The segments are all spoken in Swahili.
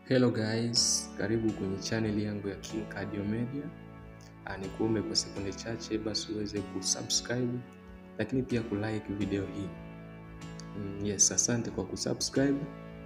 Hello guys, karibu kwenye channel yangu ya King Cardio Media. Ah, nikuombe kwa sekunde chache basi uweze kusubscribe lakini pia kulike video hii. Mm, yes, asante kwa kusubscribe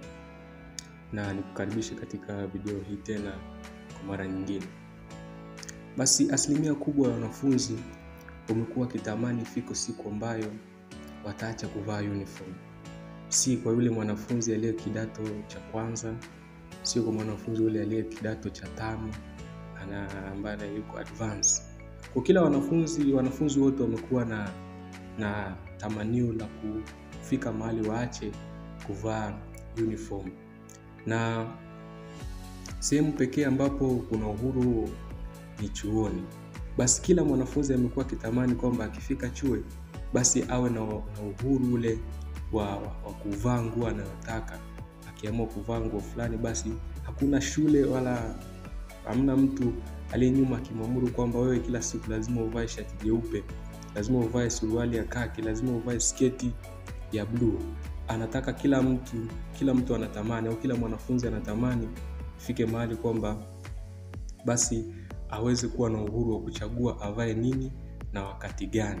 na nikukaribishe katika video hii tena kwa mara nyingine. Basi asilimia kubwa ya wanafunzi wamekuwa wakitamani ifiko siku ambayo wataacha kuvaa uniform, si kwa yule mwanafunzi aliye kidato cha kwanza sio kwa mwanafunzi yule aliye kidato cha tano ana ambaye yuko advance. Kwa kila wanafunzi wanafunzi wote wamekuwa na na tamanio la kufika mahali waache kuvaa uniform, na sehemu pekee ambapo kuna uhuru ni chuoni. Basi kila mwanafunzi amekuwa akitamani kwamba akifika chuo basi awe na, na uhuru ule wa, wa, wa kuvaa nguo anayotaka akiamua kuvaa nguo fulani basi hakuna shule wala hamna mtu aliye nyuma akimwamuru kwamba wewe kila siku lazima uvae shati jeupe lazima uvae suruali ya kaki lazima uvae sketi ya bluu anataka kila mtu kila mtu anatamani au kila mwanafunzi anatamani fike mahali kwamba basi aweze kuwa na uhuru wa kuchagua avae nini na wakati gani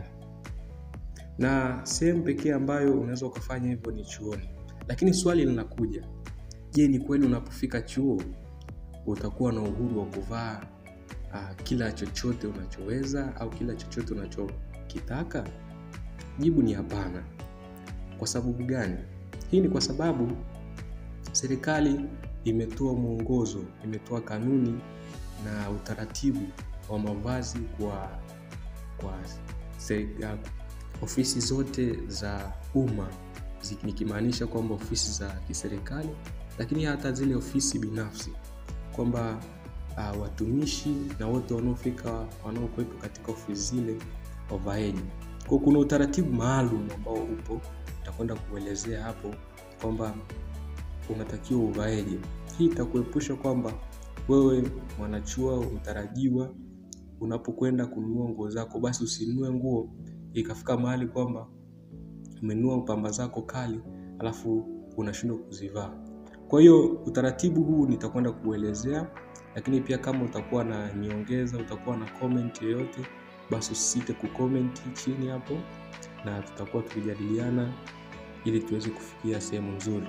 na sehemu pekee ambayo unaweza ukafanya hivyo ni chuoni lakini swali linakuja je ni kweli unapofika chuo utakuwa na uhuru wa kuvaa uh, kila chochote unachoweza au kila chochote unachokitaka jibu ni hapana kwa sababu gani hii ni kwa sababu serikali imetoa mwongozo imetoa kanuni na utaratibu wa mavazi kwa kwa serikali, ofisi zote za umma nikimaanisha kwamba ofisi za kiserikali lakini hata zile ofisi binafsi kwamba uh, watumishi na wote wanaofika wanaokuwepo katika ofisi zile wavaeji kwao kuna utaratibu maalum ambao upo utakwenda kuelezea hapo kwamba unatakiwa uvaeje hii itakuepusha kwamba wewe mwanachuo mtarajiwa unapokwenda kununua nguo zako basi usinunue nguo ikafika mahali kwamba umenunua pamba zako kali alafu unashindwa kuzivaa kwa hiyo utaratibu huu nitakwenda kuelezea lakini pia kama utakuwa na nyongeza utakuwa na comment yoyote basi usisite kucomment chini hapo na tutakuwa tukijadiliana ili tuweze kufikia sehemu nzuri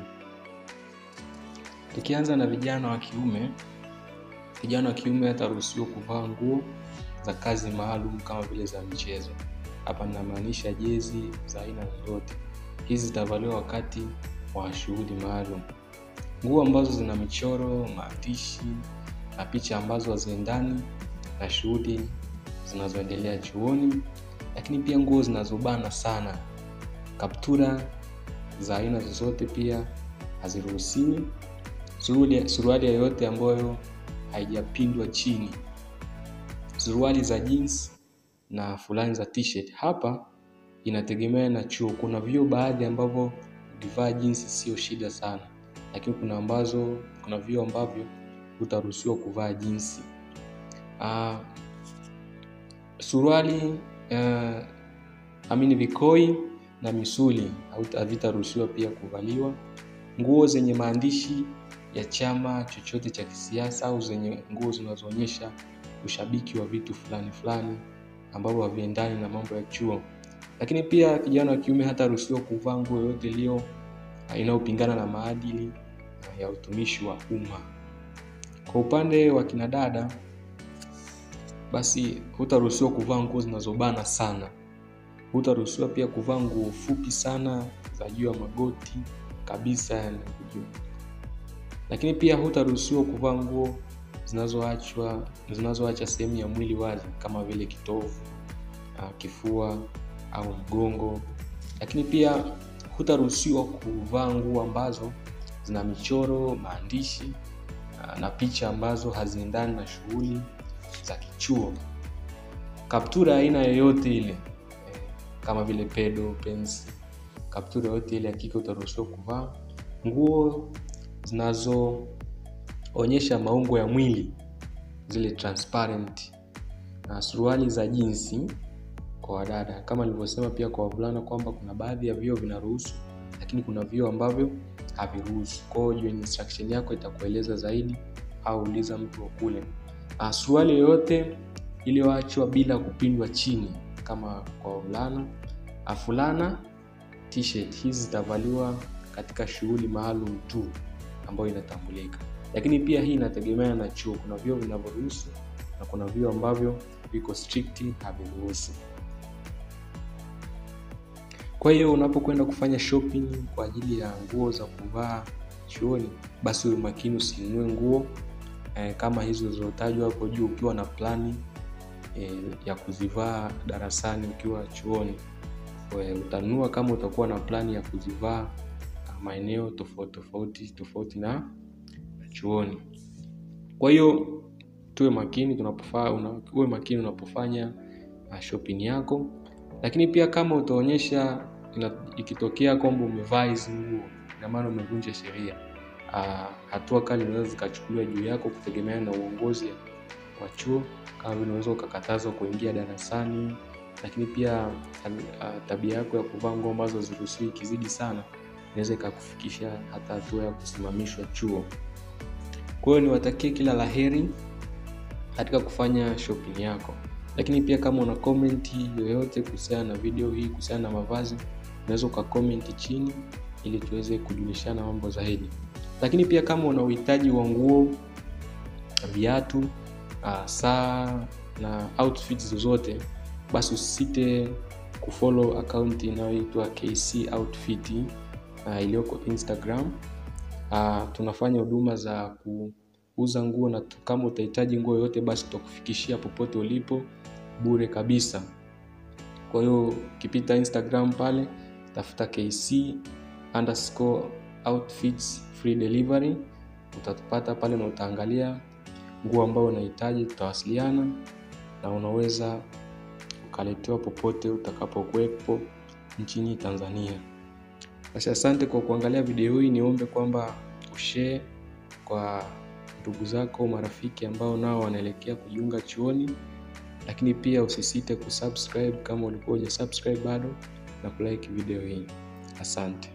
tukianza na vijana wa kiume vijana wa kiume ataruhusiwa kuvaa nguo za kazi maalum kama vile za michezo hapa ninamaanisha jezi za aina zozote hizi zitavaliwa wakati wa shughuli maalum nguo ambazo zina michoro maandishi na picha ambazo haziendani na shughuli zinazoendelea chuoni lakini pia nguo zinazobana sana kaptura za aina zozote pia haziruhusiwi suruali yoyote ambayo haijapindwa chini suruali za jeans na fulani za t-shirt hapa inategemea na chuo kuna vyuo baadhi ambavyo ukivaa jinsi sio shida sana lakini kuna ambazo kuna vyuo ambavyo utaruhusiwa kuvaa jinsi uh, suruali uh, amini vikoi na misuli havitaruhusiwa pia kuvaliwa nguo zenye maandishi ya chama chochote cha kisiasa au zenye nguo zinazoonyesha ushabiki wa vitu fulani fulani ambavyo haviendani na mambo ya chuo lakini pia kijana wa kiume hataruhusiwa kuvaa nguo yoyote iliyo inayopingana na maadili ya utumishi wa umma kwa upande wa kinadada basi hutaruhusiwa kuvaa nguo zinazobana sana hutaruhusiwa pia kuvaa nguo fupi sana za juu ya magoti kabisa yani lakini pia hutaruhusiwa kuvaa nguo zinazoachwa zinazoacha sehemu ya mwili wazi kama vile kitovu kifua au mgongo lakini pia hutaruhusiwa kuvaa nguo ambazo zina michoro maandishi na picha ambazo haziendani na shughuli za kichuo kaptura aina yoyote ile kama vile pedo pensi kaptura yoyote ile hakika utaruhusiwa kuvaa nguo zinazoonyesha maungo ya mwili zile transparent na suruali za jinsi kwa wadada kama nilivyosema pia kwa wavulana kwamba kuna baadhi ya vyoo vinaruhusu lakini kuna vyuo ambavyo haviruhusu. Kwa hiyo join instruction yako itakueleza zaidi, au uliza mtu wa kule. Uh, suruali yoyote iliyoachwa bila kupindwa chini kama kwa wavulana, fulana, t-shirt hizi zitavaliwa katika shughuli maalum tu ambayo inatambulika, lakini pia hii inategemea na chuo. Kuna vyuo vinavyoruhusu na kuna vyuo ambavyo viko strict haviruhusu. Kwa hiyo unapokwenda kufanya shopping kwa ajili ya nguo za kuvaa chuoni, basi uwe makini usinunue nguo eh, kama hizo zilizotajwa hapo juu ukiwa na plani eh, ya kuzivaa darasani ukiwa chuoni. Utanunua kama utakuwa na plani ya kuzivaa maeneo tofauti tofauti tofauti na chuoni. Kwa hiyo tuwe makini tunapofanya una, uwe makini unapofanya uh, shopping yako, lakini pia kama utaonyesha ikitokea kwamba umevaa hizi nguo, ina maana umevunja sheria. Uh, hatua kali zinaweza zikachukuliwa juu yako kutegemeana na uongozi wa chuo, kama vile unaweza ukakatazwa kuingia darasani, lakini pia uh, tabia yako ya kuvaa nguo ambazo haziruhusiwi ikizidi sana inaweza ikakufikisha hata hatua ya kusimamishwa chuo. Kwa hiyo niwatakie kila laheri katika kufanya shopping yako, lakini pia kama una komenti yoyote kuhusiana na video hii, kuhusiana na mavazi, unaweza ukakomenti chini ili tuweze kujulishana mambo zaidi. Lakini pia kama una uhitaji wa nguo, viatu, uh, saa na outfits zozote, basi usisite kufollow account inayoitwa KC Outfit uh, iliyoko Instagram. Uh, tunafanya huduma za kuuza nguo na kama utahitaji nguo yoyote basi tutakufikishia popote ulipo bure kabisa. Kwa hiyo ukipita Instagram pale tafuta KC underscore outfits free delivery, utatupata pale na utaangalia nguo ambayo unahitaji, tutawasiliana na unaweza ukaletewa popote utakapokuwepo nchini Tanzania. Basi asante kwa kuangalia video hii. Niombe kwamba ushare kwa ndugu zako, marafiki ambao nao wanaelekea kujiunga chuoni, lakini pia usisite kusubscribe kama ulikuwa hujasubscribe bado na kulike video hii. Asante.